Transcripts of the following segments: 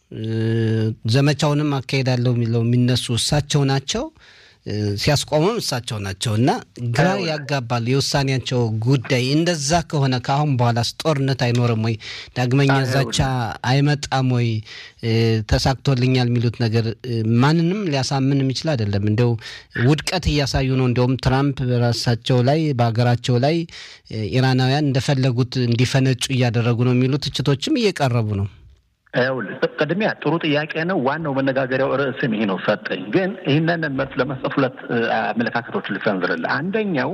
ዘመቻውንም አካሄዳለሁ የሚለው የሚነሱ እሳቸው ናቸው። ሲያስቆሙም እሳቸው ናቸው እና ግራ ያጋባል የውሳኔያቸው ጉዳይ። እንደዛ ከሆነ ከአሁን በኋላስ ጦርነት አይኖርም ወይ? ዳግመኛ ዛቻ አይመጣም ወይ? ተሳክቶልኛል የሚሉት ነገር ማንንም ሊያሳምን የሚችል አይደለም። እንዲያው ውድቀት እያሳዩ ነው። እንዲያውም ትራምፕ በራሳቸው ላይ በሀገራቸው ላይ ኢራናውያን እንደፈለጉት እንዲፈነጩ እያደረጉ ነው የሚሉ ትችቶችም እየቀረቡ ነው። ቅድሚያ ጥሩ ጥያቄ ነው። ዋናው መነጋገሪያው ርዕስም ይሄ ነው። ሰጠኝ ግን ይህንን መልስ ለመስጠት ሁለት አመለካከቶች ልሰንዝርልህ። አንደኛው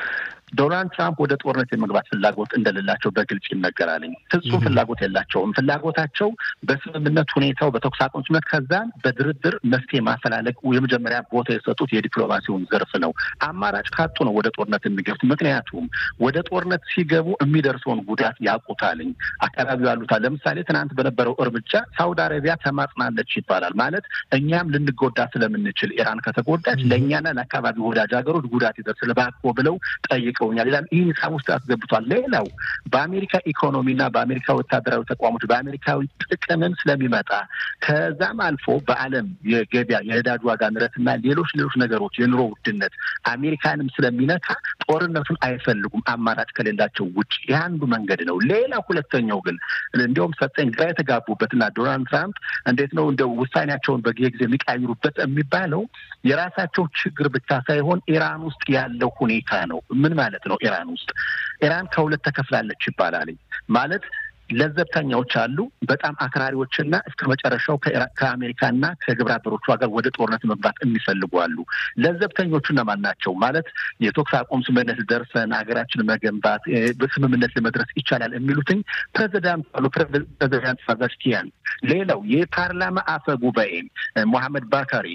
ዶናልድ ትራምፕ ወደ ጦርነት የመግባት ፍላጎት እንደሌላቸው በግልጽ ይነገራልኝ። ፍጹም ፍላጎት የላቸውም። ፍላጎታቸው በስምምነት ሁኔታው በተኩስ አቁም ስምምነት ከዛም በድርድር መፍትሄ ማፈላለግ የመጀመሪያ ቦታ የሰጡት የዲፕሎማሲውን ዘርፍ ነው። አማራጭ ካጡ ነው ወደ ጦርነት የሚገቡት። ምክንያቱም ወደ ጦርነት ሲገቡ የሚደርሰውን ጉዳት ያውቁታልኝ። አካባቢው ያሉታል። ለምሳሌ ትናንት በነበረው እርምጃ ሳውዲ አረቢያ ተማጽናለች ይባላል። ማለት እኛም ልንጎዳ ስለምንችል ኢራን ከተጎዳች ለእኛና ለአካባቢ ወዳጅ ሀገሮች ጉዳት ይደርስል እባክዎ ብለው ጠይቀውኛል ይላል። ይህ ሂሳብ ውስጥ ያስገብቷል። ሌላው በአሜሪካ ኢኮኖሚና በአሜሪካ ወታደራዊ ተቋሞች በአሜሪካዊ ጥቅምም ስለሚመጣ ከዛም አልፎ በዓለም የገበያ የነዳጅ ዋጋ ንረትና ሌሎች ሌሎች ነገሮች የኑሮ ውድነት አሜሪካንም ስለሚነካ ጦርነቱን አይፈልጉም አማራጭ ከሌላቸው ውጭ። ይህ አንዱ መንገድ ነው። ሌላ ሁለተኛው ግን እንዲሁም ሰጠኝ ግራ የተጋቡበትና ዶናልድ ትራምፕ እንዴት ነው እንደ ውሳኔያቸውን በጊዜ የሚቀያይሩበት የሚባለው የራሳቸው ችግር ብቻ ሳይሆን ኢራን ውስጥ ያለው ሁኔታ ነው። ምን ማለት ነው? ኢራን ውስጥ ኢራን ከሁለት ተከፍላለች ይባላል። ማለት ለዘብተኛዎች አሉ፣ በጣም አክራሪዎችና እስከ መጨረሻው ከአሜሪካና ከግብረ አበሮቿ ጋር ወደ ጦርነት መግባት የሚፈልጉ አሉ። ለዘብተኞቹ እነማን ናቸው? ማለት የተኩስ አቁም ስምምነት ደርሰን ሀገራችን መገንባት በስምምነት ለመድረስ ይቻላል የሚሉትኝ ፕሬዚዳንት አሉ ፕሬዚዳንት ፓዛሽኪያን። ሌላው የፓርላማ አፈ ጉባኤ ሞሐመድ ባካሪ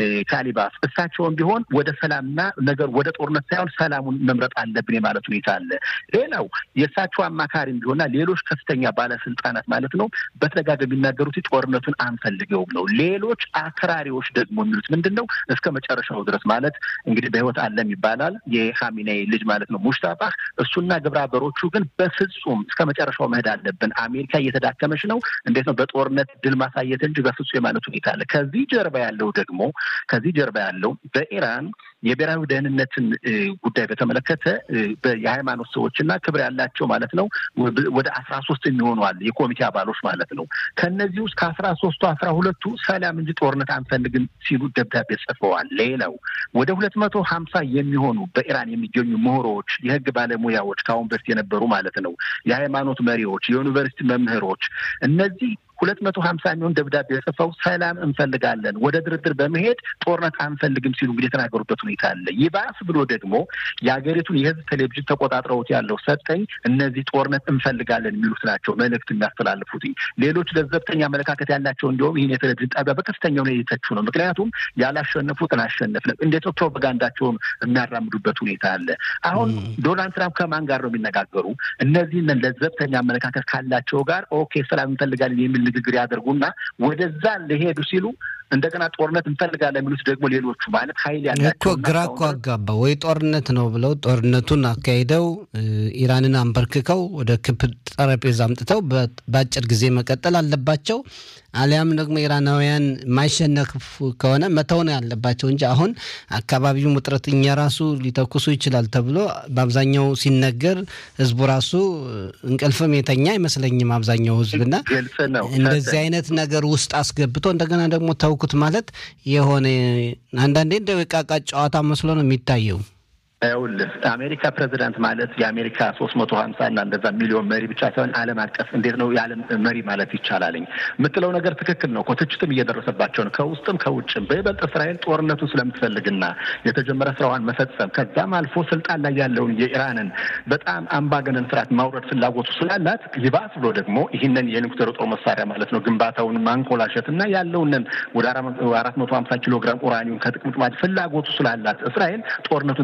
ካሊባፍ እሳቸውን ቢሆን ወደ ሰላምና ነገር ወደ ጦርነት ሳይሆን ሰላሙን መምረጥ አለብን የማለት ሁኔታ አለ። ሌላው የእሳቸው አማካሪም ቢሆንና ሌሎች ከፍተኛ ባለስልጣናት ማለት ነው በተደጋጋሚ የሚናገሩት ጦርነቱን አንፈልገውም ነው። ሌሎች አክራሪዎች ደግሞ የሚሉት ምንድን ነው? እስከ መጨረሻው ድረስ ማለት እንግዲህ በህይወት አለም ይባላል የኻሜኔይ ልጅ ማለት ነው ሙሽታፋ። እሱና ግብረ አበሮቹ ግን በፍጹም እስከ መጨረሻው መሄድ አለብን፣ አሜሪካ እየተዳከመች ነው፣ እንዴት ነው በጦርነት ድል ማሳየት እንጂ በፍጹም የማለት ሁኔታ አለ። ከዚህ ጀርባ ያለው ደግሞ ከዚህ ጀርባ ያለው በኢራን የብሔራዊ ደህንነትን ጉዳይ በተመለከተ የሃይማኖት ሰዎች እና ክብር ያላቸው ማለት ነው ወደ አስራ ሶስት የሚሆኑ አለ የኮሚቴ አባሎች ማለት ነው። ከእነዚህ ውስጥ ከአስራ ሶስቱ አስራ ሁለቱ ሰላም እንጂ ጦርነት አንፈልግም ሲሉ ደብዳቤ ጽፈዋል። ሌላው ወደ ሁለት መቶ ሀምሳ የሚሆኑ በኢራን የሚገኙ ምሁሮች፣ የህግ ባለሙያዎች ከአሁን በፊት የነበሩ ማለት ነው የሃይማኖት መሪዎች፣ የዩኒቨርሲቲ መምህሮች እነዚህ ሁለት መቶ ሀምሳ የሚሆን ደብዳቤ ጽፈው ሰላም እንፈልጋለን ወደ ድርድር በመሄድ ጦርነት አንፈልግም ሲሉ እንግዲህ የተናገሩበት ሁኔታ አለ። ይባስ ብሎ ደግሞ የሀገሪቱን የህዝብ ቴሌቪዥን ተቆጣጥረውት ያለው ሰጠኝ እነዚህ ጦርነት እንፈልጋለን የሚሉት ናቸው መልእክት የሚያስተላልፉት። ሌሎች ለዘብተኛ አመለካከት ያላቸው እንዲሁም ይህን የቴሌቪዥን ጣቢያ በከፍተኛ ሁኔታ የተቹ ነው። ምክንያቱም ያላሸነፉትን አሸነፍን እንዴት ነው ፕሮፓጋንዳቸውን የሚያራምዱበት ሁኔታ አለ። አሁን ዶናልድ ትራምፕ ከማን ጋር ነው የሚነጋገሩ? እነዚህን ለዘብተኛ አመለካከት ካላቸው ጋር ኦኬ ሰላም እንፈልጋለን የሚል ንግግር ያደርጉና ወደዛ ሊሄዱ ሲሉ እንደገና ጦርነት እንፈልጋለን የሚሉት ደግሞ ሌሎቹ ማለት ኃይል ያላቸው እኮ ግራ እኮ አጋባ። ወይ ጦርነት ነው ብለው ጦርነቱን አካሂደው ኢራንን አንበርክከው ወደ ክብ ጠረጴዛ አምጥተው በአጭር ጊዜ መቀጠል አለባቸው። አሊያም ደግሞ ኢራናውያን የማይሸነፉ ከሆነ መተው ነው ያለባቸው እንጂ አሁን አካባቢው ውጥረት እኛ ራሱ ሊተኩሱ ይችላል ተብሎ በአብዛኛው ሲነገር ህዝቡ ራሱ እንቅልፍም የተኛ አይመስለኝም። አብዛኛው ህዝብና እንደዚህ አይነት ነገር ውስጥ አስገብቶ እንደገና ደግሞ ተውኩት ማለት የሆነ አንዳንዴ እንደ ዕቃቃ ጨዋታ መስሎ ነው የሚታየው። ይኸውልህ አሜሪካ ፕሬዚዳንት ማለት የአሜሪካ ሶስት መቶ ሀምሳ እና እንደዛ ሚሊዮን መሪ ብቻ ሳይሆን ዓለም አቀፍ እንዴት ነው የዓለም መሪ ማለት ይቻላልኝ የምትለው ነገር ትክክል ነው። ትችትም እየደረሰባቸው ነው ከውስጥም ከውጭም። በይበልጥ እስራኤል ጦርነቱን ስለምትፈልግና የተጀመረ ስራዋን መፈጸም ከዛም አልፎ ስልጣን ላይ ያለውን የኢራንን በጣም አምባገነን ስርዓት ማውረድ ፍላጎቱ ስላላት ይባስ ብሎ ደግሞ ይህንን የኒውክሌር ጦር መሳሪያ ማለት ነው ግንባታውን ማንኮላሸት እና ያለውንን ወደ አራት መቶ ሀምሳ ኪሎ ግራም ኡራኒውን ከጥቅምት ማለት ፍላጎቱ ስላላት እስራኤል ጦርነቱን ትፈልገዋል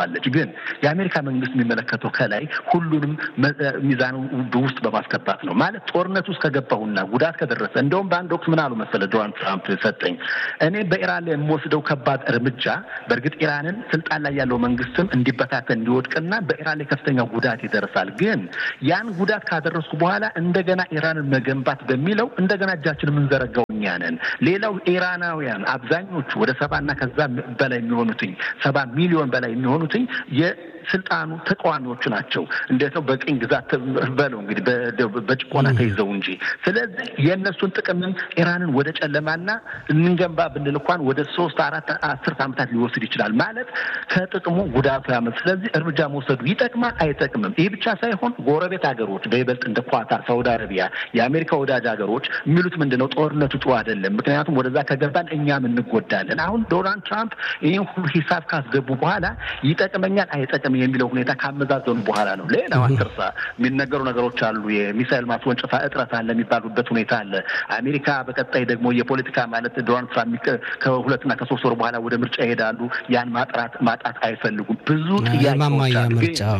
ትለዋለች። ግን የአሜሪካ መንግስት የሚመለከተው ከላይ ሁሉንም ሚዛኑ ውስጥ በማስገባት ነው። ማለት ጦርነት ውስጥ ከገባሁና ጉዳት ከደረሰ እንደውም በአንድ ወቅት ምን አሉ መሰለ ዶናልድ ትራምፕ ሰጠኝ እኔ በኢራን ላይ የምወስደው ከባድ እርምጃ በእርግጥ ኢራንን ስልጣን ላይ ያለው መንግስትም እንዲበታተን እንዲወድቅና በኢራን ላይ ከፍተኛ ጉዳት ይደርሳል። ግን ያን ጉዳት ካደረስኩ በኋላ እንደገና ኢራንን መገንባት በሚለው እንደገና እጃችን የምንዘረጋው እኛ ነን። ሌላው ኢራናውያን አብዛኞቹ ወደ ሰባና ከዛ በላይ የሚሆኑትኝ ሰባ ሚሊዮን በላይ የሚሆኑትኝ የስልጣኑ ተቃዋሚዎቹ ናቸው። እንዴት ነው በቅኝ ግዛት በለው እንግዲህ በጭቆና ተይዘው እንጂ። ስለዚህ የእነሱን ጥቅምም ኢራንን ወደ ጨለማና እንገንባ ብንል እንኳን ወደ ሶስት አራት አስርት ዓመታት ሊወስድ ይችላል። ማለት ከጥቅሙ ጉዳቱ ያመት። ስለዚህ እርምጃ መውሰዱ ይጠቅማል አይጠቅምም? ይህ ብቻ ሳይሆን ጎረቤት ሀገሮች በይበልጥ እንደ ኳታር፣ ሳውዲ አረቢያ፣ የአሜሪካ ወዳጅ ሀገሮች የሚሉት ምንድን ነው? ጦርነቱ ጥሩ አይደለም፣ ምክንያቱም ወደዛ ከገባን እኛም እንጎዳለን። አሁን ዶናልድ ትራምፕ ይህን ሁሉ ሂሳብ ካስገቡ በኋላ ይጠቅመኛል አይጠቅም የሚለው ሁኔታ ካመዛዘኑ በኋላ ነው። ሌላው አትርሳ የሚነገሩ ነገሮች አሉ። የሚሳይል ማስወንጨፋ እጥረት አለ የሚባሉበት ሁኔታ አለ። አሜሪካ በቀጣይ ደግሞ የፖለቲካ ማለት ዶናልድ ትራምፕ ከሁለትና ከሶስት ወር በኋላ ወደ ምርጫ ይሄዳሉ። ያን ማጥራት ማጣት አይፈልጉም። ብዙ ጥያቄዎች አሉ።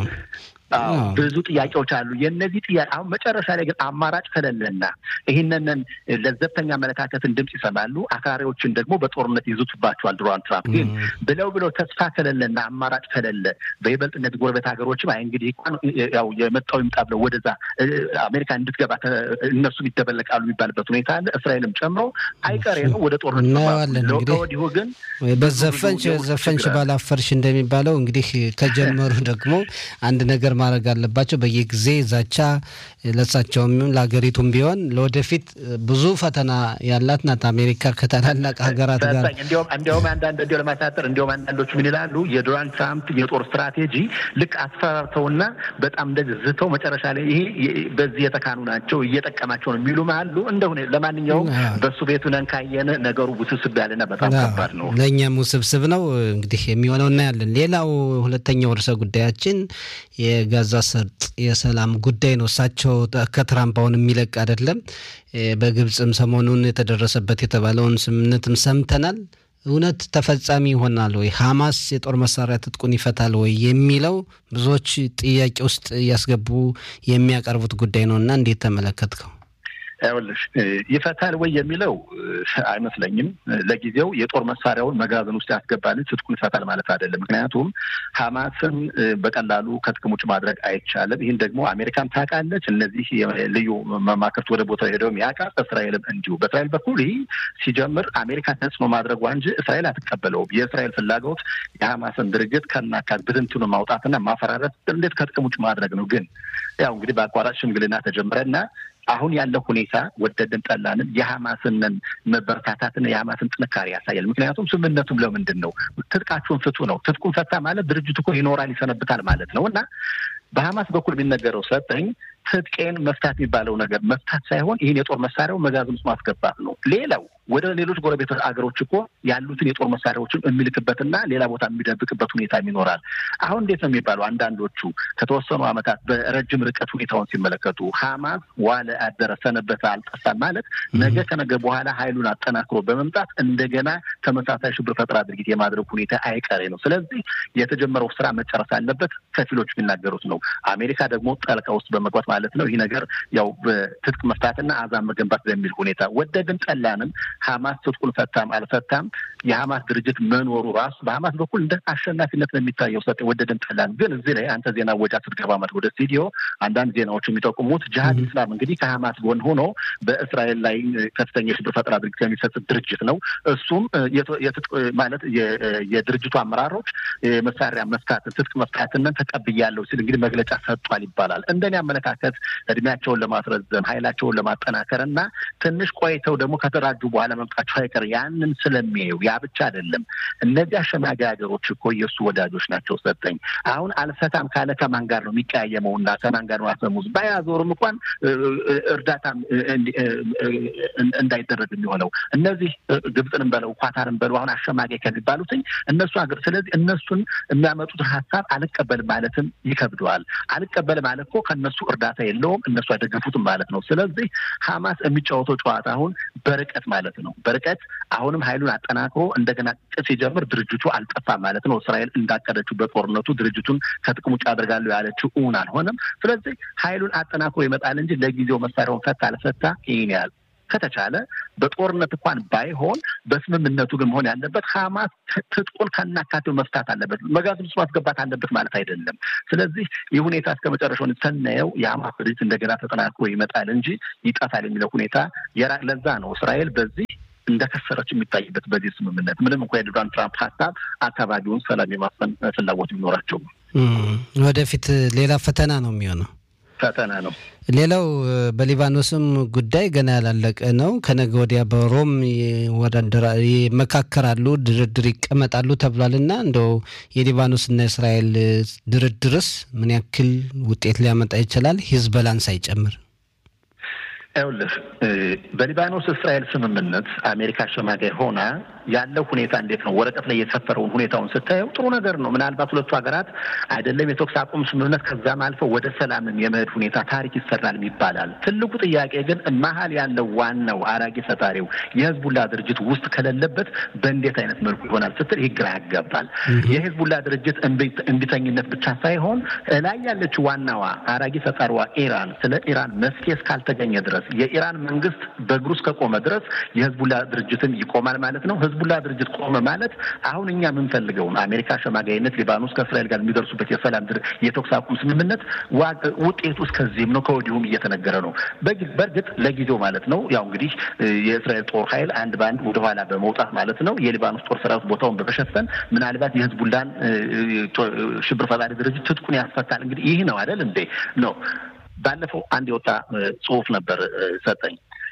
ብዙ ጥያቄዎች አሉ። የእነዚህ ጥያቄ አሁን መጨረሻ ላይ ግን አማራጭ ከሌለና ይህንን ለዘብተኛ አመለካከትን ድምፅ ይሰማሉ፣ አክራሪዎችን ደግሞ በጦርነት ይዙትባቸዋል። ዶናልድ ትራምፕ ግን ብለው ብለው ተስፋ ከሌለና አማራጭ ከሌለ በይበልጥ እነዚህ ጎረቤት ሀገሮችም አይ እንግዲህ ያው የመጣው ይምጣ ብለው ወደዛ አሜሪካ እንድትገባ እነሱም ይደበለቃሉ የሚባልበት ሁኔታ አለ። እስራኤልም ጨምሮ አይቀሬ ነው ወደ ጦርነት እናየዋለን። ከወዲሁ ግን በዘፈንሽ ዘፈንሽ ባላፈርሽ እንደሚባለው እንግዲህ ከጀመሩ ደግሞ አንድ ነገር ማድረግ አለባቸው። በየጊዜ ዛቻ ለሳቸውም ለሀገሪቱም ቢሆን ለወደፊት ብዙ ፈተና ያላት ናት አሜሪካ ከታላላቅ ሀገራት ጋር እንዲያውም አንዳንድ እንዲያው ለማሳጠር እንዲያውም አንዳንዶቹ ምን ይላሉ የዶናልድ ትራምፕ የጦር ስትራቴጂ ልክ አስፈራርተውና በጣም እንደዚህ ዝተው መጨረሻ ላይ ይሄ በዚህ የተካኑ ናቸው እየጠቀማቸው ነው የሚሉም አሉ። እንደሆነ ለማንኛውም በእሱ ቤቱ ነን ካየን ነገሩ ውስብስብ ያለና በጣም ከባድ ነው። ለእኛም ውስብስብ ነው። እንግዲህ የሚሆነው እናያለን። ሌላው ሁለተኛው ርዕሰ ጉዳያችን የጋዛ ሰርጥ የሰላም ጉዳይ ነው። እሳቸው ከትራምፕ አሁን የሚለቅ አይደለም። በግብፅም ሰሞኑን የተደረሰበት የተባለውን ስምምነትም ሰምተናል። እውነት ተፈጻሚ ይሆናል ወይ? ሐማስ የጦር መሳሪያ ትጥቁን ይፈታል ወይ የሚለው ብዙዎች ጥያቄ ውስጥ እያስገቡ የሚያቀርቡት ጉዳይ ነው እና እንዴት ተመለከትከው? ይኸውልሽ ይፈታል ወይ የሚለው አይመስለኝም። ለጊዜው የጦር መሳሪያውን መጋዘን ውስጥ ያስገባል፣ ትጥቁን ይፈታል ማለት አይደለም። ምክንያቱም ሐማስን በቀላሉ ከጥቅም ውጭ ማድረግ አይቻልም። ይህን ደግሞ አሜሪካም ታውቃለች። እነዚህ ልዩ መማክርት ወደ ቦታው ሄደውም ያውቃል። እስራኤልም እንዲሁ። በእስራኤል በኩል ይህ ሲጀምር አሜሪካ ተጽዕኖ ማድረጓ እንጂ እስራኤል አትቀበለውም። የእስራኤል ፍላጎት የሐማስን ድርጅት ከናካት ብትንትኑ ማውጣትና ማፈራረት፣ እንዴት ከጥቅም ውጭ ማድረግ ነው። ግን ያው እንግዲህ በአቋራጭ ሽምግልና ተጀመረና አሁን ያለው ሁኔታ ወደድን ጠላንን የሐማስንን መበረታታትና የሐማስን ጥንካሬ ያሳያል። ምክንያቱም ስምምነቱም ለምንድን ነው ትጥቃችሁን ፍቱ ነው። ትጥቁን ፈታ ማለት ድርጅቱ እኮ ይኖራል ይሰነብታል ማለት ነው እና በሐማስ በኩል የሚነገረው ሰጠኝ ትጥቄን መፍታት የሚባለው ነገር መፍታት ሳይሆን ይህን የጦር መሳሪያው መጋዘን ውስጥ ማስገባት ነው። ሌላው ወደ ሌሎች ጎረቤት አገሮች እኮ ያሉትን የጦር መሳሪያዎችን የሚልክበትና ሌላ ቦታ የሚደብቅበት ሁኔታ ይኖራል። አሁን እንዴት ነው የሚባለው? አንዳንዶቹ ከተወሰኑ ዓመታት በረጅም ርቀት ሁኔታውን ሲመለከቱ ሐማስ ዋለ አደረ ሰነበተ አልጠፋም ማለት ነገ ከነገ በኋላ ኃይሉን አጠናክሮ በመምጣት እንደገና ተመሳሳይ ሽብር ፈጠራ ድርጊት የማድረግ ሁኔታ አይቀሬ ነው። ስለዚህ የተጀመረው ስራ መጨረስ አለበት። ከፊሎች የሚናገሩት ነው። አሜሪካ ደግሞ ጠልቃ ውስጥ በመግባት ማለት ነው ይህ ነገር ያው በትጥቅ መፍታትና አዛም መገንባት በሚል ሁኔታ ወደድን ጠላንም ሐማስ ትጥቁን ፈታም አልፈታም የሐማስ ድርጅት መኖሩ ራሱ በሐማስ በኩል እንደ አሸናፊነት ነው የሚታየው። ሰ ወደድን ጠላን። ግን እዚህ ላይ አንተ ዜና ወጃ ስትገባ ማለት ወደ ስቱዲዮ አንዳንድ ዜናዎች የሚጠቁሙት ጅሀድ ኢስላም እንግዲህ ከሐማስ ጎን ሆኖ በእስራኤል ላይ ከፍተኛ የሽብር ፈጠራ ድርጊት የሚፈጽም ድርጅት ነው። እሱም ማለት የድርጅቱ አመራሮች መሳሪያ መፍታት ትጥቅ መፍታትንን ተቀብያለሁ ሲል እንግዲህ መግለጫ ሰጥቷል ይባላል። እንደኔ አመለካከት እድሜያቸውን ለማስረዘም ኃይላቸውን ለማጠናከር እና ትንሽ ቆይተው ደግሞ ከተደራጁ በኋላ መምጣቸው አይቀር ያንን ስለሚያዩ ያ ብቻ አይደለም። እነዚህ አሸማጊ ሀገሮች እኮ የእሱ ወዳጆች ናቸው። ሰጠኝ አሁን አልፈታም ካለ ከማን ጋር ነው የሚቀያየመው? እና ከማን ጋር ነው አፈሙዝ ባያዞርም እንኳን እርዳታም እንዳይደረግ የሚሆነው እነዚህ ግብፅንም በለው ኳታርን በለው አሁን አሸማጊ ከሚባሉትኝ እነሱ ሀገር ስለዚህ እነሱን የሚያመጡት ሀሳብ አልቀበል ማለትም ይከብደዋል። አልቀበል ማለት እኮ ከእነሱ እርዳታ ጨዋታ የለውም፣ እነሱ አይደግፉትም ማለት ነው። ስለዚህ ሀማስ የሚጫወተው ጨዋታ አሁን በርቀት ማለት ነው። በርቀት አሁንም ኃይሉን አጠናክሮ እንደገና ጥ ሲጀምር ድርጅቱ አልጠፋም ማለት ነው። እስራኤል እንዳቀደችው በጦርነቱ ድርጅቱን ከጥቅም ውጭ አደርጋለሁ ያለችው እውን አልሆነም። ስለዚህ ኃይሉን አጠናክሮ ይመጣል እንጂ ለጊዜው መሳሪያውን ፈታ አልፈታ ይህን ያህል ከተቻለ በጦርነት እንኳን ባይሆን በስምምነቱ ግን መሆን ያለበት ሀማስ ትጥቁን ከናካቴው መፍታት አለበት። መጋዘን ውስጥ ማስገባት አለበት ማለት አይደለም። ስለዚህ ይህ ሁኔታ እስከ መጨረሻውን ስናየው የሀማስ ድርጅት እንደገና ተጠናክሮ ይመጣል እንጂ ይጠፋል የሚለው ሁኔታ የራቅ ለዛ ነው እስራኤል በዚህ እንደከሰረች የሚታይበት በዚህ ስምምነት ምንም እንኳ የዶናልድ ትራምፕ ሀሳብ አካባቢውን ሰላም የማስፈን ፍላጎት ቢኖራቸውም ወደፊት ሌላ ፈተና ነው የሚሆነው ፈተና ነው። ሌላው በሊባኖስም ጉዳይ ገና ያላለቀ ነው። ከነገ ወዲያ በሮም ይመካከራሉ፣ ድርድር ይቀመጣሉ ተብሏል እና እንደው የሊባኖስና የእስራኤል ድርድርስ ምን ያክል ውጤት ሊያመጣ ይችላል? ሂዝበላን ሳይጨምር ይኸውልህ በሊባኖስ እስራኤል ስምምነት አሜሪካ አሸማጋይ ሆና ያለው ሁኔታ እንዴት ነው? ወረቀት ላይ የሰፈረውን ሁኔታውን ስታየው ጥሩ ነገር ነው። ምናልባት ሁለቱ ሀገራት አይደለም የተኩስ አቁም ስምምነት ከዛም አልፈው ወደ ሰላምም የመሄድ ሁኔታ ታሪክ ይሰራል ይባላል። ትልቁ ጥያቄ ግን መሀል ያለው ዋናው አራጊ ፈጣሪው የህዝቡላ ድርጅት ውስጥ ከሌለበት በእንዴት አይነት መልኩ ይሆናል ስትል ይህ ግራ ያጋባል። የህዝቡላ ድርጅት እንቢተኝነት ብቻ ሳይሆን ላይ ያለችው ዋናዋ አራጊ ፈጣሪዋ ኢራን ስለ ኢራን መፍትሄ እስካልተገኘ ድረስ የኢራን መንግስት በእግሩ እስከቆመ ድረስ የህዝቡላ ድርጅትም ይቆማል ማለት ነው። ህዝቡላ ድርጅት ቆመ ማለት አሁን እኛ የምንፈልገውን አሜሪካ አሸማጋይነት ሊባኖስ ከእስራኤል ጋር የሚደርሱበት የሰላም የተኩስ አቁም ስምምነት ውጤቱ እስከዚህም ነው፣ ከወዲሁም እየተነገረ ነው። በእርግጥ ለጊዜው ማለት ነው ያው እንግዲህ የእስራኤል ጦር ኃይል አንድ በአንድ ወደኋላ በመውጣት ማለት ነው የሊባኖስ ጦር ሰራዊት ቦታውን በመሸፈን ምናልባት የህዝቡላን ሽብር ፈጣሪ ድርጅት ትጥቁን ያስፈታል። እንግዲህ ይህ ነው አይደል እንዴ ነው ባለፈው አንድ የወጣ ጽሁፍ ነበር ሰጠኝ።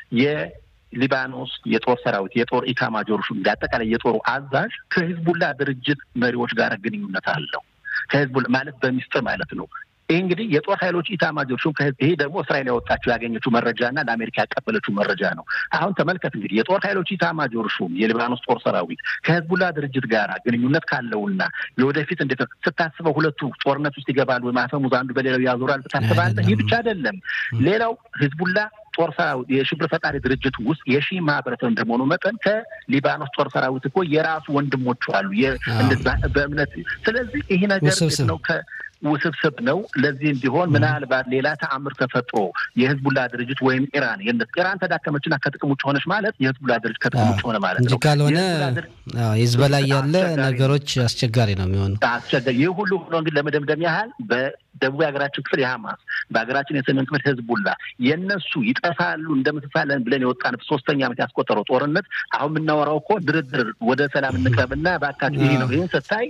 የሊባኖስ የጦር ሰራዊት የጦር ኢታማጆር ሹም አጠቃላይ የጦሩ አዛዥ ከሂዝቡላ ድርጅት መሪዎች ጋር ግንኙነት አለው። ከሂዝቡላ ማለት በሚስጥር ማለት ነው። ይህ እንግዲህ የጦር ኃይሎች ኢታማጆር ሹም ይሄ ደግሞ እስራኤል ያወጣችው ያገኘችው መረጃና ለአሜሪካ ያቀበለችው መረጃ ነው። አሁን ተመልከት እንግዲህ የጦር ኃይሎች ኢታማጆር ሹም የሊባኖስ ጦር ሰራዊት ከህዝቡላ ድርጅት ጋር ግንኙነት ካለውና የወደፊት እንዴት ስታስበው ሁለቱ ጦርነት ውስጥ ይገባሉ ወይ ማፈሙዝ አንዱ በሌላው ያዞራል ታስባለህ። ይህ ብቻ አይደለም። ሌላው ህዝቡላ ጦር ሰራዊት የሽብር ፈጣሪ ድርጅት ውስጥ የሺ ማህበረሰብ እንደመሆኑ መጠን ከሊባኖስ ጦር ሰራዊት እኮ የራሱ ወንድሞቹ አሉ በእምነት ስለዚህ ይህ ነገር ነው ውስብስብ ነው። ለዚህ እንዲሆን ምናልባት ሌላ ተአምር ተፈጥሮ የህዝቡላ ድርጅት ወይም ኢራን ኢራን ተዳከመችና ከጥቅም ውጭ ሆነች ማለት የህዝቡላ ድርጅት ከጥቅም ውጭ ሆነ ማለት እንጂ ካልሆነ ሂዝቦላ ያለ ነገሮች አስቸጋሪ ነው የሚሆኑ አስቸጋሪ ይህ ሁሉ ሆኖ እንግዲህ ለመደምደም ያህል በደቡብ የሀገራችን ክፍል የሀማስ በሀገራችን የሰሜን ክፍል ህዝቡላ የእነሱ ይጠፋሉ እንደምትሳለን ብለን የወጣን ሶስተኛ ዓመት ያስቆጠረው ጦርነት አሁን የምናወራው እኮ ድርድር ወደ ሰላም እንቅረብና በአካባቢ ይህ ነው። ይህን ስታይ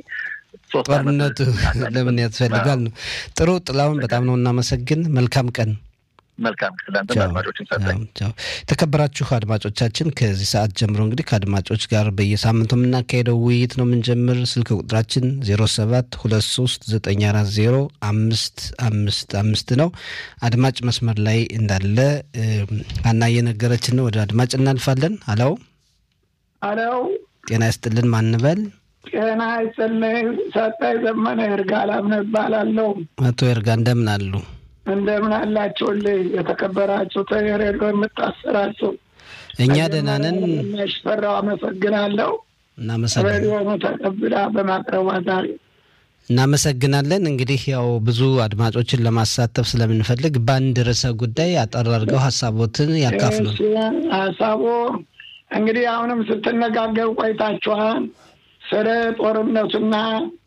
ጦርነቱ ለምን ያስፈልጋል ነው። ጥሩ ጥላውን በጣም ነው እናመሰግን። መልካም ቀን። መልካም አድማጮችን የተከበራችሁ አድማጮቻችን ከዚህ ሰዓት ጀምሮ እንግዲህ ከአድማጮች ጋር በየሳምንቱ የምናካሄደው ውይይት ነው የምንጀምር። ስልክ ቁጥራችን ዜሮ ሰባት ሁለት ሶስት ዘጠኝ አራት ዜሮ አምስት አምስት አምስት ነው። አድማጭ መስመር ላይ እንዳለ አና እየነገረችን ነው። ወደ አድማጭ እናልፋለን። አለው አለው ጤና ይስጥልን ማንበል ጤና ይስጥልኝ። ሰጣይ ዘመነ እርጋ አላምነ እባላለሁ። አቶ እርጋ እንደምን አሉ? እንደምን አላችሁልኝ? የተከበራችሁ ተሬዶ የምታሰራችሁ እኛ ደህና ነን። ሽፈራው አመሰግናለሁ። እናመሰግናለን። ሬዲዮኑ ተቀብላ በማቅረቧ ዛሬ እናመሰግናለን። እንግዲህ ያው ብዙ አድማጮችን ለማሳተፍ ስለምንፈልግ በአንድ ርዕሰ ጉዳይ አጠር አድርገው ሀሳቦትን ያካፍሉ። ሀሳቡ እንግዲህ አሁንም ስትነጋገሩ ቆይታችኋል። ስለ ጦርነቱና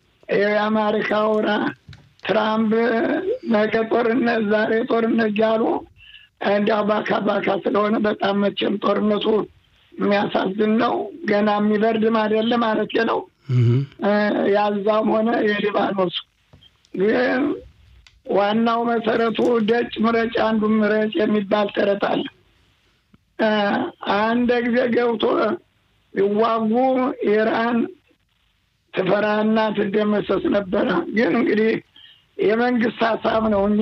የአሜሪካው ትራምፕ ነገ ጦርነት ዛሬ ጦርነት እያሉ እንዲያው ባካ ባካ ስለሆነ በጣም መቼም ጦርነቱ የሚያሳዝን ነው። ገና የሚበርድም አይደለም ማለት ነው። ያዛም ሆነ የሊባኖሱ ግን ዋናው መሰረቱ ደጭ ምረጭ አንዱ ምረጭ የሚባል ተረት አለ። አንድ ጊዜ ገብቶ ይዋጉ ኢራን ትፈራና ትደመሰስ ነበረ። ግን እንግዲህ የመንግስት ሀሳብ ነው። እኛ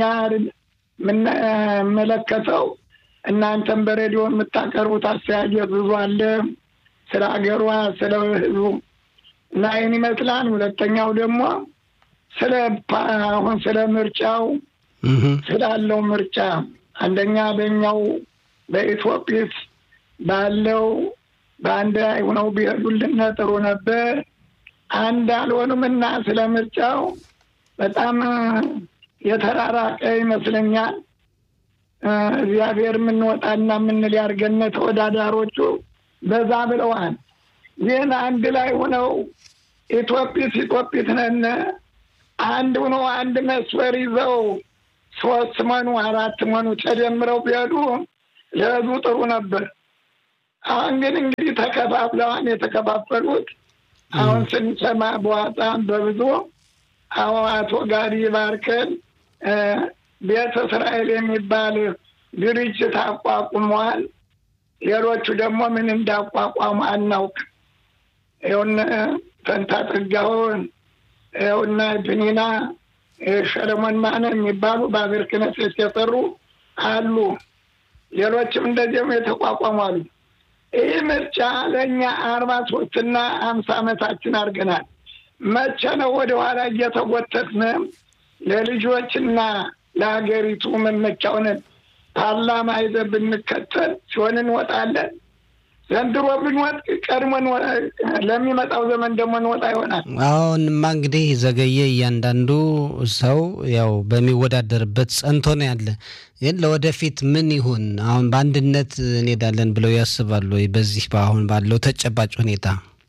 የምንመለከተው እናንተም በሬዲዮ የምታቀርቡት አስተያየት ብዙ አለ ስለ ሀገሯ፣ ስለ ህዝቡ እና ይህን ይመስላል። ሁለተኛው ደግሞ ስለ አሁን ስለ ምርጫው ስላለው ምርጫ አንደኛ በኛው በኢትዮጵስ ባለው በአንድ ላይ ሆነው ቢሄዱልን ጥሩ ነበር። አንድ አልሆኑም እና ስለ ምርጫው በጣም የተራራቀ ይመስለኛል። እግዚአብሔር የምንወጣና የምንል ያድርገን። ተወዳዳሮቹ በዛ ብለዋል። ግን አንድ ላይ ሆነው ኢትዮጵስ ኢትዮጵስ ነን አንድ ሆነው አንድ መስመር ይዘው ሶስት መኑ አራት መኑ ተደምረው ቢሄዱ ለህዝቡ ጥሩ ነበር። አሁን ግን እንግዲህ ተከፋፍለዋን የተከፋፈሉት አሁን ስንሰማ በዋጣም በብዙ አሁን አቶ ጋዲ ባርከን ቤተ እስራኤል የሚባል ድርጅት አቋቁመዋል። ሌሎቹ ደግሞ ምን እንዳቋቋሙ አናውቅ። ይኸውነ ፈንታ ጥጋውን ይኸውና ፕኒና ሰለሞን ማነ የሚባሉ በአገር ክህነት የሰሩ አሉ። ሌሎችም እንደዚህም የተቋቋሙ አሉ። ይህ ምርጫ ለእኛ አርባ ሶስትና አምሳ ዓመታችን አድርገናል። መቼ ነው ወደኋላ እየተጎተትን ለልጆችና ለሀገሪቱ መመቻውን ፓርላማ ይዘን ብንከተል ሲሆን እንወጣለን። ዘንድሮ ብንወጥ ቀድሞ ለሚመጣው ዘመን ደግሞ እንወጣ ይሆናል። አሁንማ እንግዲህ ዘገየ እያንዳንዱ ሰው ያው በሚወዳደርበት ጸንቶ ነው ያለ። ግን ለወደፊት ምን ይሁን አሁን በአንድነት እንሄዳለን ብለው ያስባሉ ወይ? በዚህ በአሁን ባለው ተጨባጭ ሁኔታ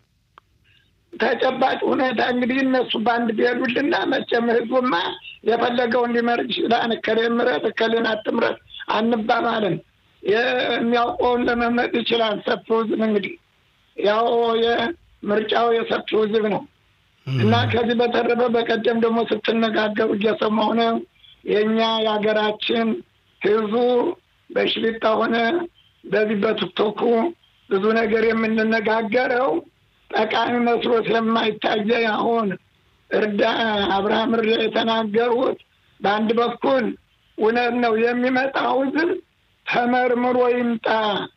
ተጨባጭ ሁኔታ እንግዲህ እነሱ በአንድ ቢሄዱልና መቼም ህዝቡማ የፈለገውን ሊመርጥ ይችላል። እከሌን ምረጥ እከሌን አትምረጥ አንባባልም። የሚያውቀውን ለመምረጥ ይችላል። ሰፊው ህዝብ እንግዲህ ያው የምርጫው የሰፊው ህዝብ ነው እና ከዚህ በተረፈ በቀደም ደግሞ ስትነጋገሩ እየሰማሁ ነው። የእኛ የሀገራችን ህዝቡ በሽሊጣ ሆነ በዚህ በቲክቶኩ ብዙ ነገር የምንነጋገረው ጠቃሚ መስሎ ስለማይታየ አሁን እርዳ አብርሃም እርዳ የተናገሩት በአንድ በኩል እውነት ነው። የሚመጣው ህዝብ ተመርምሮ ይምጣ።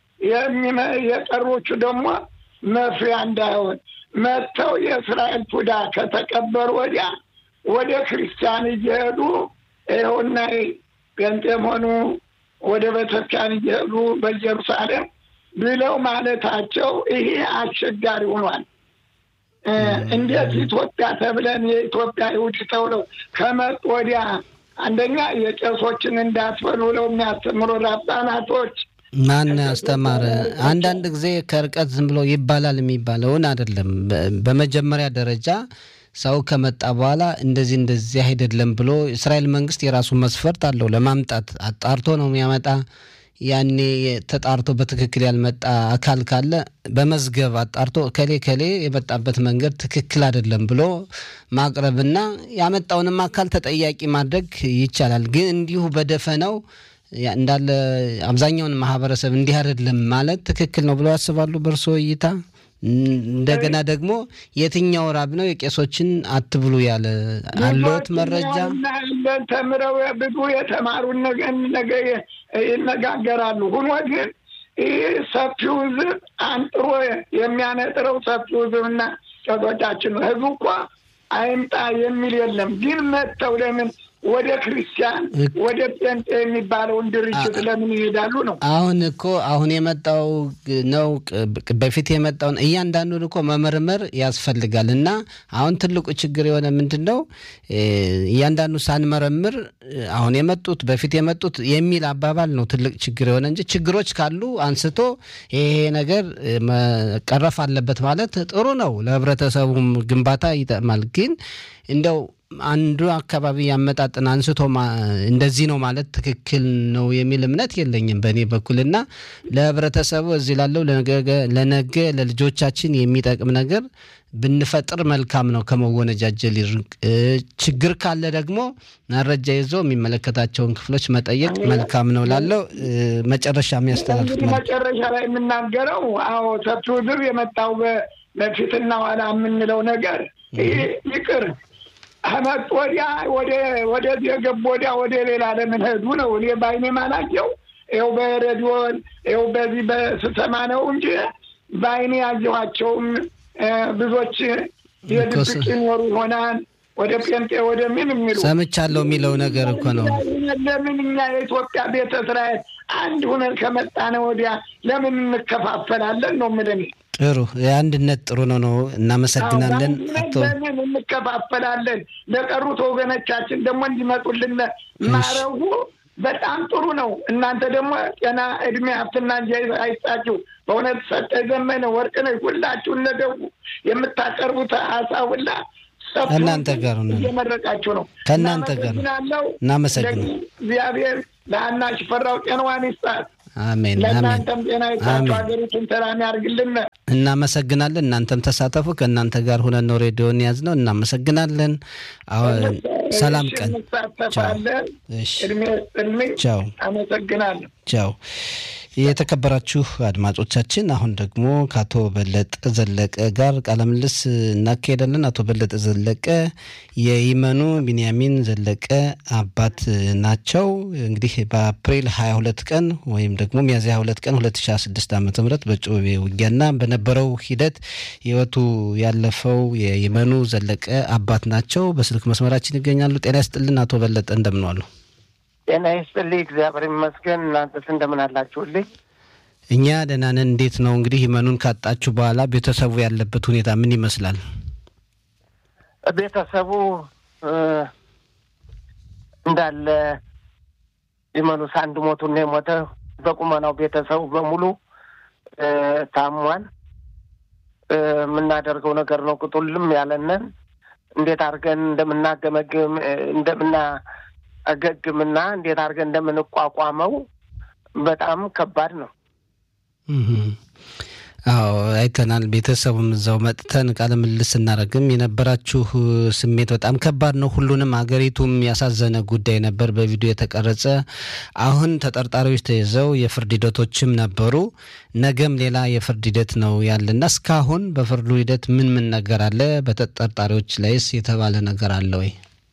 የቀሮቹ ደግሞ መፍሪያ እንዳይሆን መጥተው የእስራኤል ፉዳ ከተቀበሉ ወዲያ ወደ ክርስቲያን እየሄዱ ይኸውና ጴንጤም ሆኑ ወደ ቤተክርስቲያን እየሄዱ በኢየሩሳሌም ብለው ማለታቸው ይሄ አስቸጋሪ ሆኗል። እንዴት ኢትዮጵያ ተብለን የኢትዮጵያ ይሁድ ተብለው ከመጡ ወዲያ አንደኛ የቄሶችን እንዳትበሉ ብለው የሚያስተምሩ ራባናቶች ማን ያስተማረ? አንዳንድ ጊዜ ከርቀት ዝም ብሎ ይባላል የሚባለውን አይደለም። በመጀመሪያ ደረጃ ሰው ከመጣ በኋላ እንደዚህ እንደዚህ አይደለም ብሎ እስራኤል መንግስት የራሱ መስፈርት አለው ለማምጣት አጣርቶ ነው የሚያመጣ። ያኔ ተጣርቶ በትክክል ያልመጣ አካል ካለ በመዝገብ አጣርቶ ከሌ ከሌ የመጣበት መንገድ ትክክል አይደለም ብሎ ማቅረብና ያመጣውንም አካል ተጠያቂ ማድረግ ይቻላል። ግን እንዲሁ በደፈነው እንዳለ አብዛኛውን ማህበረሰብ እንዲህ አይደለም ማለት ትክክል ነው ብለው ያስባሉ በእርስዎ እይታ? እንደገና ደግሞ የትኛው ራብ ነው የቄሶችን አትብሉ ያለ አለዎት መረጃ? ተምረው ብዙ የተማሩ ነገ ይነጋገራሉ። ሁኖ ግን ይህ ሰፊው ህዝብ አንጥሮ የሚያነጥረው ሰፊው ህዝብና ቄሶቻችን ነው። ህዝቡ እኳ አይምጣ የሚል የለም። ግን መጥተው ለምን ወደ ክርስቲያን ወደ ጴንጤ የሚባለውን ድርጅት ለምን ይሄዳሉ ነው? አሁን እኮ አሁን የመጣው ነው በፊት የመጣውን እያንዳንዱን እኮ መመርመር ያስፈልጋል። እና አሁን ትልቁ ችግር የሆነ ምንድን ነው እያንዳንዱ ሳንመረምር አሁን የመጡት በፊት የመጡት የሚል አባባል ነው ትልቅ ችግር የሆነ እንጂ ችግሮች ካሉ አንስቶ ይሄ ነገር መቀረፍ አለበት ማለት ጥሩ ነው። ለህብረተሰቡም ግንባታ ይጠቅማል። ግን እንደው አንዱ አካባቢ ያመጣጥን አንስቶ እንደዚህ ነው ማለት ትክክል ነው የሚል እምነት የለኝም በእኔ በኩልና ለህብረተሰቡ እዚህ ላለው ለነገ ለልጆቻችን የሚጠቅም ነገር ብንፈጥር መልካም ነው። ከመወነጃጀል ይርቅ። ችግር ካለ ደግሞ መረጃ ይዞ የሚመለከታቸውን ክፍሎች መጠየቅ መልካም ነው ላለው መጨረሻ የሚያስተላልፉት መጨረሻ ላይ የምናገረው አዎ ሰፊው ህዝብ የመጣው በፊትና ኋላ የምንለው ነገር ይቅር ከመጡ ወዲያ ወደዚህ የገቡ ወዲያ ወደ ሌላ ለምን ሄዱ ነው። እኔ በአይኔ ማላየው ይኸው በሬዲዮን ይኸው በዚህ በስሰማ ነው እንጂ በአይኔ ያየኋቸውም ብዙዎች የድብቅ ይኖሩ ይሆናል ወደ ጴንጤ ወደ ምን የሚሉ ሰምቻለሁ የሚለው ነገር እኮ ነው። ለምን እኛ የኢትዮጵያ ቤተ እስራኤል አንድ ሁነን ከመጣነ ወዲያ ለምን እንከፋፈላለን ነው የምልህ። ጥሩ የአንድነት ጥሩ ነው ነው። እናመሰግናለን አቶ ለምን እንከፋፈላለን? ለቀሩት ወገኖቻችን ደግሞ እንዲመጡልን ማረጉ በጣም ጥሩ ነው። እናንተ ደግሞ ጤና፣ እድሜ፣ ሀብትና እንጂ አይስጣችሁ። በእውነት ሰጠ ዘመነ ወርቅነሽ ሁላችሁ እነደጉ የምታቀርቡት ሀሳብ ሁላ ከእናንተ ጋር ነው እየመረቃችሁ ነው። ከእናንተ ጋር ነው። እናመሰግናለሁ። እናመሰግናለን። እግዚአብሔር ለአና ሽፈራው ጤናዋን ይስጣት። አሜን አሜን። ለእናንተም ጤና ይስጣችሁ። አሜን። ሀገሪቱን ሰላም ያርግልን። እናመሰግናለን። እናንተም ተሳተፉ። ከእናንተ ጋር ሁነን ነው ሬዲዮን ያዝ ነው። እናመሰግናለን። አሁን ሰላም ቀን። እንሳተፋለን። እሺ፣ እድሜ ስጥልኝ። ቻው አመሰግናለሁ። ቻው። የተከበራችሁ አድማጮቻችን አሁን ደግሞ ከአቶ በለጠ ዘለቀ ጋር ቃለ ምልልስ እናካሄዳለን። አቶ በለጠ ዘለቀ የይመኑ ቢንያሚን ዘለቀ አባት ናቸው። እንግዲህ በአፕሪል 22 ቀን ወይም ደግሞ ሚያዝያ 22 ቀን 2016 ዓ ም በጮቤ ውጊያና በነበረው ሂደት ህይወቱ ያለፈው የይመኑ ዘለቀ አባት ናቸው። በስልክ መስመራችን ይገኛሉ። ጤና ይስጥልን አቶ በለጠ እንደምን ዋሉ? ጤና ይስጥልኝ። እግዚአብሔር ይመስገን። እናንተስ እንደምን አላችሁልኝ? እኛ ደህና ነን። እንዴት ነው እንግዲህ ይመኑን ካጣችሁ በኋላ ቤተሰቡ ያለበት ሁኔታ ምን ይመስላል? ቤተሰቡ እ እንዳለ ይመኑስ አንድ ሞቱን ነው የሞተ። በቁመናው ቤተሰቡ በሙሉ እ ታሟል። እ የምናደርገው ነገር ነው ቅጡልም ያለንን እንዴት አድርገን እንደምናገመግም እ እንደምናገግምና እንዴት አድርገን እንደምንቋቋመው በጣም ከባድ ነው። እህ አዎ አይተናል። ቤተሰቡም እዛው መጥተን ቃለ ምልልስ ስናደርግም የነበራችሁ ስሜት በጣም ከባድ ነው። ሁሉንም አገሪቱም ያሳዘነ ጉዳይ ነበር፣ በቪዲዮ የተቀረጸ። አሁን ተጠርጣሪዎች ተይዘው የፍርድ ሂደቶችም ነበሩ። ነገም ሌላ የፍርድ ሂደት ነው ያለና እስካሁን በፍርዱ ሂደት ምን ምን ነገር አለ? በተጠርጣሪዎች ላይስ የተባለ ነገር አለ ወይ?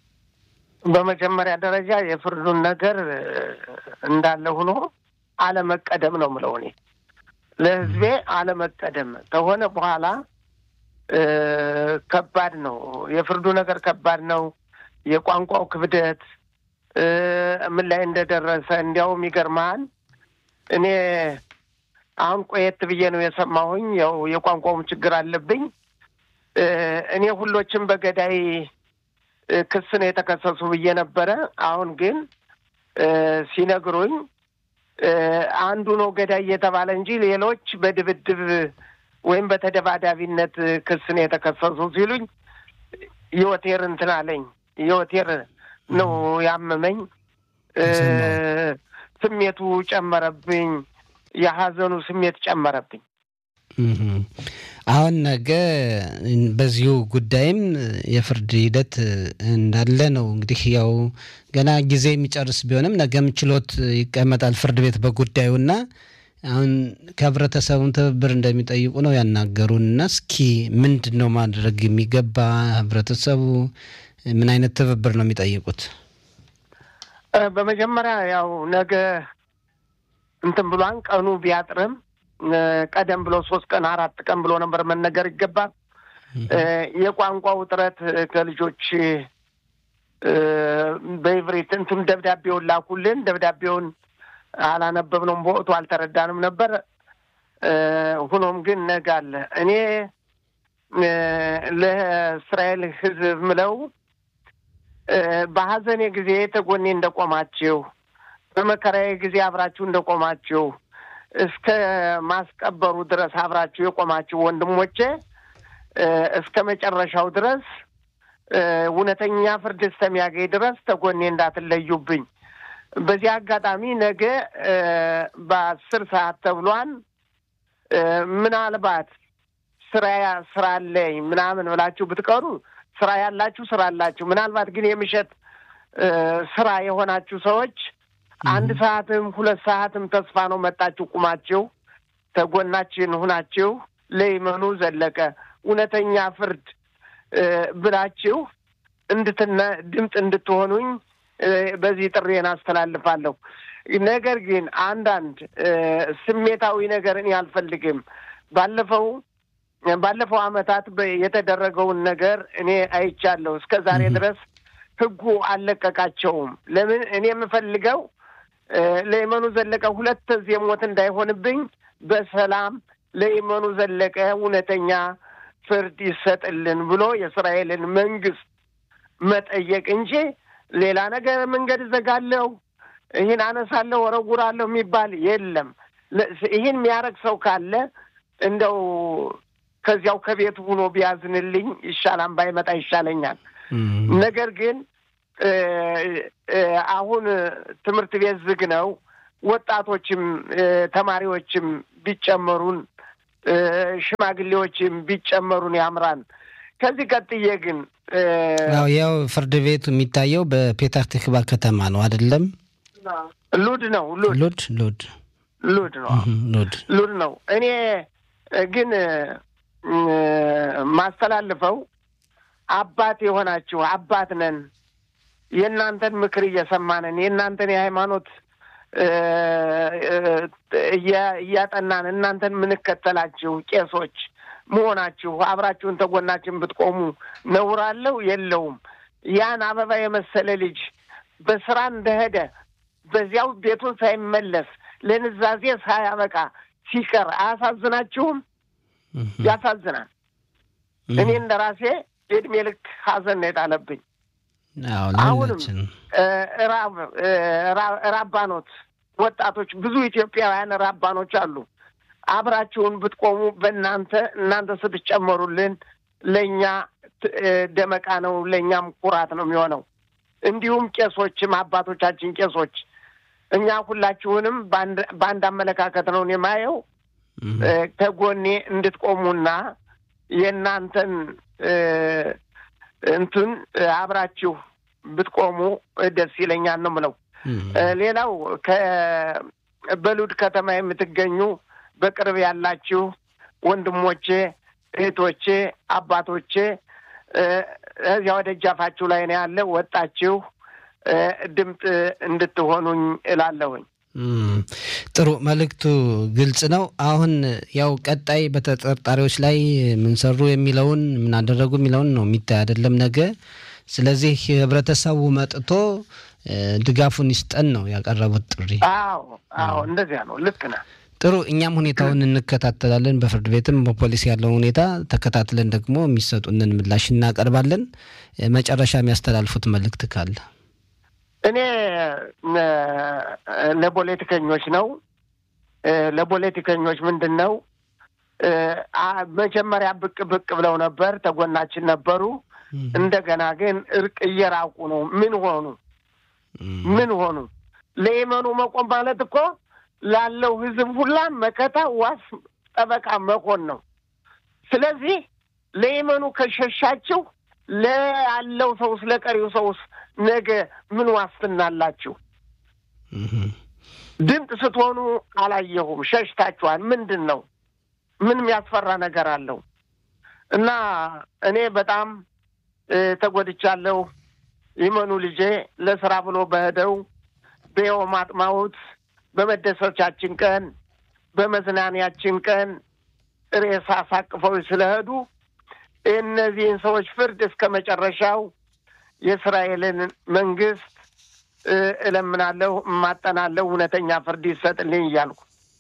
በመጀመሪያ ደረጃ የፍርዱን ነገር እ እንዳለ ሆኖ አለመቀደም ነው ምለው እኔ ለሕዝቤ አለመቀደም ከሆነ በኋላ እ ከባድ ነው። የፍርዱ ነገር ከባድ ነው። የቋንቋው ክብደት እ ምን ላይ እንደደረሰ እንዲያውም ይገርመሃል። እኔ አሁን ቆየት ብዬ ነው የሰማሁኝ። ያው የቋንቋውም ችግር አለብኝ። እ እኔ ሁሎችም በገዳይ እ ክስ ነው የተከሰሱ ብዬ ነበረ። አሁን ግን እ ሲነግሩኝ እ አንዱ ነው ገዳይ እየተባለ እንጂ ሌሎች በድብድብ ወይም በተደባዳቢነት ክስ ነው የተከሰሱ ሲሉኝ የወቴር እንትን አለኝ። የወቴር ነው ያመመኝ። እ ስሜቱ ጨመረብኝ። የሀዘኑ ስሜት ጨመረብኝ። እህ አሁን ነገ በዚሁ ጉዳይም የፍርድ ሂደት እንዳለ ነው። እንግዲህ ያው ገና ጊዜ የሚጨርስ ቢሆንም ነገም ችሎት ይቀመጣል ፍርድ ቤት በጉዳዩና አሁን ከህብረተሰቡም ትብብር እንደሚጠይቁ ነው ያናገሩና እስኪ ምንድን ነው ማድረግ የሚገባ ህብረተሰቡ ምን አይነት ትብብር ነው የሚጠይቁት? እ በመጀመሪያ ያው ነገ እንትን ብሏን ቀኑ ቢያጥርም እ ቀደም ብሎ ሶስት ቀን አራት ቀን ብሎ ነበር መነገር ይገባል። እ የቋንቋው ውጥረት ከልጆች እ በኢብሪት እንትን ደብዳቤውን ላኩልን። ደብዳቤውን አላነበብነውም፣ በወቅቱ አልተረዳንም ነበር። እ ሁኖም ግን ነገ አለ። እኔ እ ለእስራኤል ሕዝብ ምለው እ በሀዘኔ ጊዜ ተጎኔ እንደቆማችሁ፣ በመከራዬ ጊዜ አብራችሁ እንደቆማችሁ እስከ ማስቀበሩ ድረስ አብራችሁ የቆማችሁ ወንድሞቼ እ እስከ መጨረሻው ድረስ እ እውነተኛ ፍርድ እስከሚያገኝ ድረስ ተጎኔ እንዳትለዩብኝ። በዚህ አጋጣሚ ነገ እ በአስር ሰዓት ተብሏን እ ምናልባት ስራ ስራ አለኝ ምናምን ብላችሁ ብትቀሩ ስራ ያላችሁ ስራ አላችሁ። ምናልባት ግን የምሽት እ ስራ የሆናችሁ ሰዎች አንድ ሰዓትም ሁለት ሰዓትም ተስፋ ነው መጣችሁ ቁማችሁ ተጎናችን ሁናችሁ ለይመኑ ዘለቀ እውነተኛ ፍርድ እ ብላችሁ እንድትነ ድምፅ እንድትሆኑኝ እ በዚህ ጥሬን አስተላልፋለሁ። ነገር ግን አንዳንድ እ ስሜታዊ ነገር እኔ አልፈልግም። ባለፈው ባለፈው ዓመታት የተደረገውን ነገር እኔ አይቻለሁ። እስከ ዛሬ ድረስ ህጉ አልለቀቃቸውም። ለምን እኔ የምፈልገው ለየመኑ ዘለቀ ሁለት ዚህ ሞት እንዳይሆንብኝ በሰላም ለየመኑ ዘለቀ እውነተኛ ፍርድ ይሰጥልን ብሎ የእስራኤልን መንግስት መጠየቅ እንጂ ሌላ ነገር መንገድ እዘጋለሁ፣ ይህን አነሳለሁ፣ ወረጉራለሁ የሚባል የለም። ይህን የሚያደርግ ሰው ካለ እንደው ከዚያው ከቤቱ ሆኖ ቢያዝንልኝ ይሻላል፣ ባይመጣ ይሻለኛል። ነገር ግን አሁን ትምህርት ቤት ዝግ ነው። ወጣቶችም ተማሪዎችም ቢጨመሩን ሽማግሌዎችም ቢጨመሩን ያምራል። ከዚህ ቀጥዬ ግን ያው ያው ፍርድ ቤቱ የሚታየው በፔታር ትክባ ከተማ ነው አይደለም? ሉድ ነው ሉድ ሉድ ሉድ ሉድ ነው ሉድ ሉድ ነው። እኔ ግን ማስተላልፈው አባት የሆናችሁ አባት ነን፣ የእናንተን ምክር እየሰማንን የእናንተን የሃይማኖት እያጠናን እናንተን የምንከተላችሁ ቄሶች መሆናችሁ አብራችሁን ተጎናችን ብትቆሙ ነውር አለው የለውም? ያን አበባ የመሰለ ልጅ በስራ እንደሄደ በዚያው ቤቱን ሳይመለስ ለንዛዜ ሳያበቃ ሲቀር አያሳዝናችሁም? ያሳዝናል። እኔ እንደ ራሴ የእድሜ ልክ ሀዘን ነው የጣለብኝ። አሁንም ራባኖት ወጣቶች ብዙ ኢትዮጵያውያን ራባኖች አሉ። አብራችሁን ብትቆሙ በእናንተ እናንተ ስትጨመሩልን ለእኛ ደመቃ ነው፣ ለእኛም ኩራት ነው የሚሆነው። እንዲሁም ቄሶችም አባቶቻችን ቄሶች እኛ ሁላችሁንም በአንድ አመለካከት ነው የማየው። ከጎኔ እንድትቆሙና የእናንተን እንትን አብራችሁ ብትቆሙ ደስ ይለኛል ነው ምለው። ሌላው በሉድ ከተማ የምትገኙ በቅርብ ያላችሁ ወንድሞቼ፣ እህቶቼ፣ አባቶቼ እዚያ ወደ እጃፋችሁ ላይ ነው ያለ ወጣችሁ ድምፅ እንድትሆኑኝ እላለሁኝ። ጥሩ መልእክቱ ግልጽ ነው። አሁን ያው ቀጣይ በተጠርጣሪዎች ላይ ምን ሰሩ የሚለውን ምን አደረጉ የሚለውን ነው የሚታይ አይደለም ነገ። ስለዚህ ህብረተሰቡ መጥቶ ድጋፉን ይስጠን ነው ያቀረቡት ጥሪ። አዎ አዎ፣ እንደዚያ ነው። ልክ ነህ። ጥሩ እኛም ሁኔታውን እንከታተላለን። በፍርድ ቤትም በፖሊስ ያለውን ሁኔታ ተከታትለን ደግሞ የሚሰጡንን ምላሽ እናቀርባለን። መጨረሻ የሚያስተላልፉት መልእክት ካለ እኔ ለፖለቲከኞች ነው ለፖለቲከኞች ምንድን ነው መጀመሪያ ብቅ ብቅ ብለው ነበር፣ ተጎናችን ነበሩ። እንደገና ግን እርቅ እየራቁ ነው። ምን ሆኑ? ምን ሆኑ? ለየመኑ መቆም ማለት እኮ ላለው ህዝብ ሁላ መከታ፣ ዋስ፣ ጠበቃ መሆን ነው። ስለዚህ ለየመኑ ከሸሻችሁ ለያለው ሰውስ ለቀሪው ሰውስ ነገ ምን ዋስትና አላችሁ? ድምፅ ስትሆኑ አላየሁም። ሸሽታችኋል። ምንድን ነው? ምን የሚያስፈራ ነገር አለው? እና እኔ በጣም ተጎድቻለሁ። ይመኑ ልጄ ለስራ ብሎ በሄደው በየውም አጥማሁት በመደሰቻችን ቀን በመዝናኛችን ቀን ሬሳ አሳቅፈው ስለሄዱ እነዚህን ሰዎች ፍርድ እስከ መጨረሻው የእስራኤልን መንግስት እለምናለሁ፣ እማጠናለሁ፣ እውነተኛ ፍርድ ይሰጥልኝ እያልኩ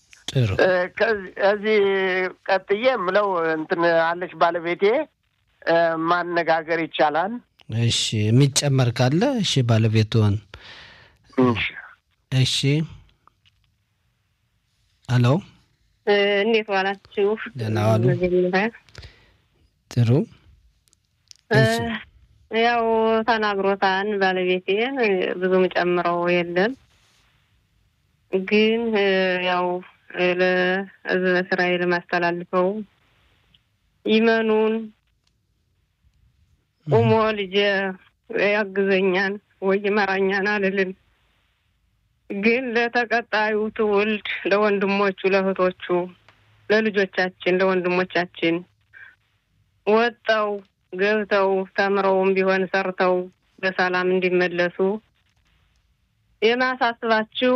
ከዚህ ቀጥዬ የምለው እንትን አለች ባለቤቴ ማነጋገር ይቻላል። እሺ፣ የሚጨመር ካለ እሺ፣ ባለቤትዎን እሺ። አሎ፣ እንዴት ዋላችሁ? ደህና ዋሉ። ጥሩ ያው ተናግሮታን ባለቤቴን ብዙም ጨምረው የለም ግን ያው ለህዝበ እስራኤል ማስተላልፈው ይመኑን ቁሞ ልጄ ያግዘኛን ወይ ይመራኛን አልልም። ግን ለተቀጣዩ ትውልድ ለወንድሞቹ፣ ለእህቶቹ፣ ለልጆቻችን፣ ለወንድሞቻችን ወጠው ገብተው ተምረውም ቢሆን ሰርተው በሰላም እንዲመለሱ የማሳስባችሁ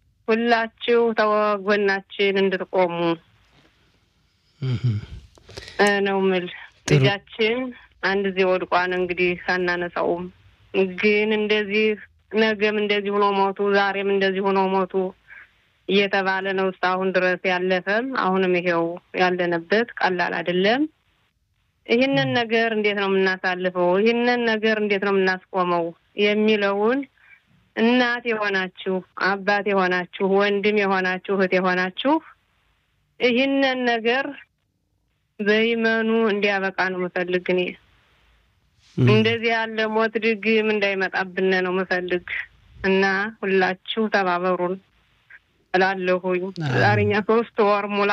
ሁላችሁ ተወጎናችን እንድትቆሙ ነው ምል ልጃችን አንድ ጊዜ ወድቋን እንግዲህ አናነሳውም። ግን እንደዚህ ነገም እንደዚህ ሆኖ ሞቱ፣ ዛሬም እንደዚህ ሆኖ ሞቱ እየተባለ ነው እስካሁን ድረስ ያለፈም አሁንም ይሄው ያለንበት ቀላል አይደለም። ይህንን ነገር እንዴት ነው የምናሳልፈው? ይህንን ነገር እንዴት ነው የምናስቆመው? የሚለውን እናት የሆናችሁ አባት የሆናችሁ ወንድም የሆናችሁ እህት የሆናችሁ ይህንን ነገር በይመኑ እንዲያበቃ ነው ምፈልግ። እኔ እንደዚህ ያለ ሞት ድግም እንዳይመጣብን ነው ምፈልግ እና ሁላችሁ ተባበሩን እላለሁኝ። ዛሬኛ ሶስት ወር ሙላ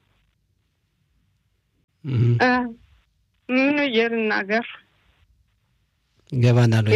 ምን እየልናገር ገባናል።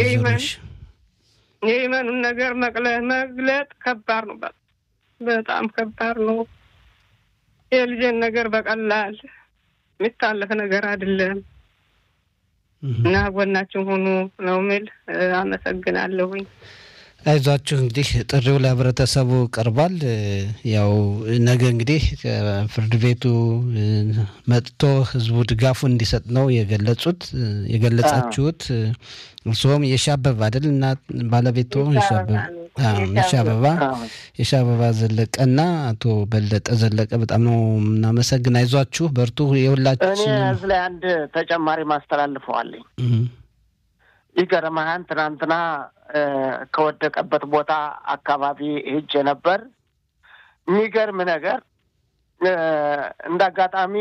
የኢመኑን ነገር መግለጥ ከባድ ነው። በጣም ከባድ ነው። የልጄን ነገር በቀላል የሚታለፍ ነገር አይደለም እና ጎናችን ሁኑ ነው ምል። አመሰግናለሁኝ። አይዟችሁ እንግዲህ ጥሪው ለህብረተሰቡ ቀርቧል። ያው ነገ እንግዲህ ፍርድ ቤቱ መጥቶ ህዝቡ ድጋፉን እንዲሰጥ ነው የገለጹት የገለጻችሁት። እርስዎም የሻበባ አይደል እና ባለቤቱ የሻበባ የሻበባ ዘለቀና አቶ በለጠ ዘለቀ በጣም ነው የምናመሰግን። አይዟችሁ በርቱ። የሁላችን እኔ እዚህ ላይ አንድ ተጨማሪ ማስተላልፈዋለኝ። ይገርምሃል ትናንትና ከወደቀበት ቦታ አካባቢ ሄጄ ነበር። የሚገርም ነገር እንደ አጋጣሚ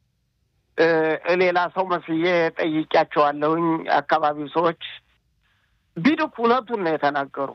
ሌላ ሰው መስዬ ጠይቂያቸዋለሁኝ። አካባቢው ሰዎች ቢድኩ እውነቱን ነው የተናገሩ።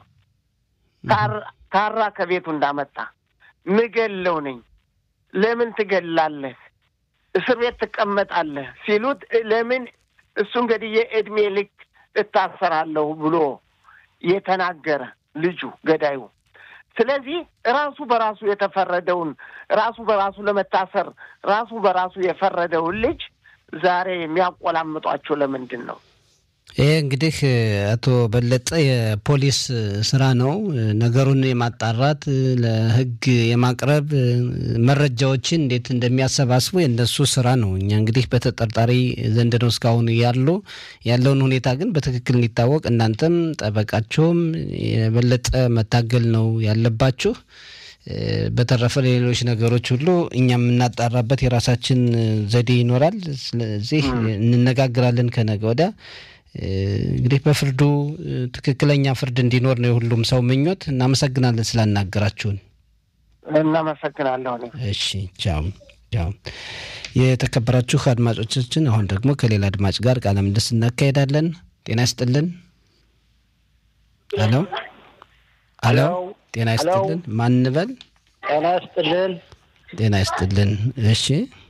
ካራ ከቤቱ እንዳመጣ ምገለው ነኝ። ለምን ትገላለህ? እስር ቤት ትቀመጣለህ ሲሉት ለምን እሱ እንግዲህ የእድሜ ልክ እታሰራለሁ ብሎ የተናገረ ልጁ ገዳዩ። ስለዚህ ራሱ በራሱ የተፈረደውን ራሱ በራሱ ለመታሰር ራሱ በራሱ የፈረደውን ልጅ ዛሬ የሚያቆላምጧቸው ለምንድን ነው? ይሄ እንግዲህ አቶ በለጠ የፖሊስ ስራ ነው። ነገሩን የማጣራት ለሕግ የማቅረብ መረጃዎችን እንዴት እንደሚያሰባስቡ የእነሱ ስራ ነው። እኛ እንግዲህ በተጠርጣሪ ዘንድ ነው እስካሁን ያሉ ያለውን ሁኔታ ግን በትክክል እንዲታወቅ እናንተም ጠበቃችሁም የበለጠ መታገል ነው ያለባችሁ። በተረፈ ሌሎች ነገሮች ሁሉ እኛ የምናጣራበት የራሳችን ዘዴ ይኖራል። ስለዚህ እንነጋግራለን ከነገ ወዲያ እንግዲህ በፍርዱ ትክክለኛ ፍርድ እንዲኖር ነው የሁሉም ሰው ምኞት። እናመሰግናለን ስላናገራችሁን። እናመሰግናለሁ። እሺ፣ ቻው ቻው። የተከበራችሁ አድማጮቻችን፣ አሁን ደግሞ ከሌላ አድማጭ ጋር ቃለ ምልልስ እናካሄዳለን። ጤና ይስጥልን። ሄሎ ሄሎ፣ ጤና ይስጥልን። ማን እንበል? ጤና ይስጥልን። ጤና ይስጥልን። እሺ፣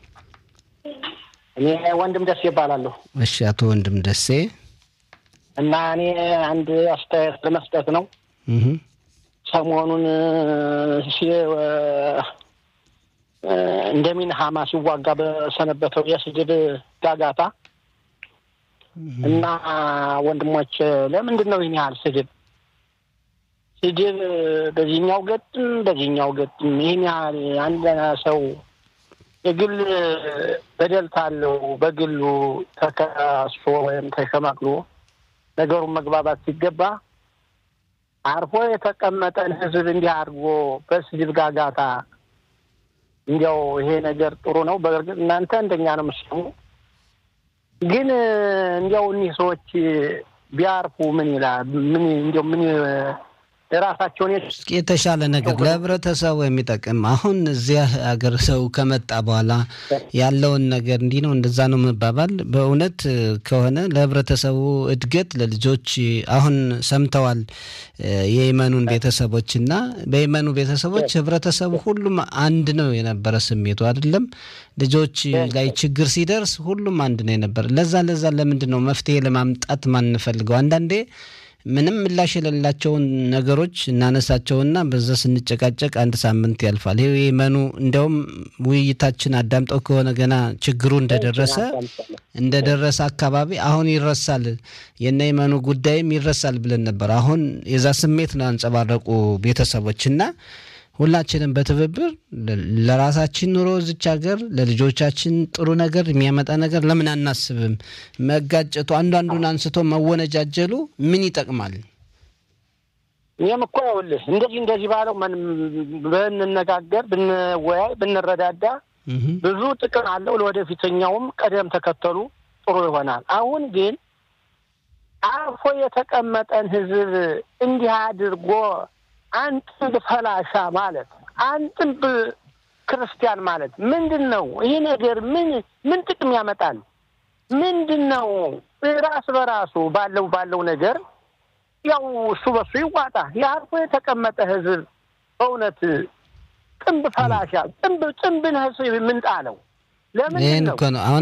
እኔ ወንድም ደሴ ይባላለሁ። እሺ፣ አቶ ወንድም ደሴ እና እኔ አንድ አስተያየት ለመስጠት ነው። ሰሞኑን እንደሚን ሀማ ሲዋጋ በሰነበተው የስድብ ጋጋታ እና ወንድሞች ለምንድን ነው ይህን ያህል ስድብ ስድብ በዚህኛው ገጥም በዚህኛው ገጥም ይህን ያህል አንድ ሰው የግል በደል ካለው በግሉ ተከሶ ወይም ተሸማቅሎ ነገሩን መግባባት ሲገባ አርፎ የተቀመጠን ሕዝብ እንዲህ አድርጎ በስድብ ጋጋታ እንዲያው ይሄ ነገር ጥሩ ነው። በእርግጥ እናንተ እንደኛ ነው የምትሰሙ፣ ግን እንዲያው እኒህ ሰዎች ቢያርፉ ምን ይላል? ምን እንዲያው ምን የራሳቸውን የተሻለ ነገር ለህብረተሰቡ የሚጠቅም አሁን እዚያ ሀገር ሰው ከመጣ በኋላ ያለውን ነገር እንዲህ ነው እንደዛ ነው መባባል በእውነት ከሆነ ለህብረተሰቡ እድገት ለልጆች አሁን ሰምተዋል የየመኑን ቤተሰቦች እና በየመኑ ቤተሰቦች ህብረተሰቡ ሁሉም አንድ ነው የነበረ ስሜቱ አይደለም ልጆች ላይ ችግር ሲደርስ ሁሉም አንድ ነው የነበረ ለዛ ለዛ ለምንድን ነው መፍትሄ ለማምጣት ማንፈልገው አንዳንዴ ምንም ምላሽ የሌላቸውን ነገሮች እናነሳቸውና በዛ ስንጨቃጨቅ አንድ ሳምንት ያልፋል። ይሄ የመኑ እንዲያውም ውይይታችን አዳምጠው ከሆነ ገና ችግሩ እንደደረሰ እንደደረሰ አካባቢ አሁን ይረሳል፣ የነ የመኑ ጉዳይም ይረሳል ብለን ነበር። አሁን የዛ ስሜት ነው ያንጸባረቁ ቤተሰቦች እና ሁላችንም በትብብር ለራሳችን ኑሮ እዚች ሀገር ለልጆቻችን ጥሩ ነገር የሚያመጣ ነገር ለምን አናስብም? መጋጨቱ አንዱ አንዱን አንስቶ መወነጃጀሉ ምን ይጠቅማል? እኔም እኮ ይኸውልህ እንደዚህ እንደዚህ ባለው ብንነጋገር፣ ብንወያይ፣ ብንረዳዳ ብዙ ጥቅም አለው። ለወደፊተኛውም ቀደም ተከተሉ ጥሩ ይሆናል። አሁን ግን አርፎ የተቀመጠን ህዝብ እንዲህ አድርጎ አንጥንብ ፈላሻ ማለት አንጥንብ ክርስቲያን ማለት ምንድን ነው? ይህ ነገር ምን ምን ጥቅም ያመጣል? ምንድን ነው? ራስ በራሱ ባለው ባለው ነገር ያው እሱ በሱ ይዋጣ። የአርፎ የተቀመጠ ህዝብ በእውነት ጥንብ ፈላሻ ጥንብ ጥንብን ህዝብ ምንጣለው ለምንድን ነው?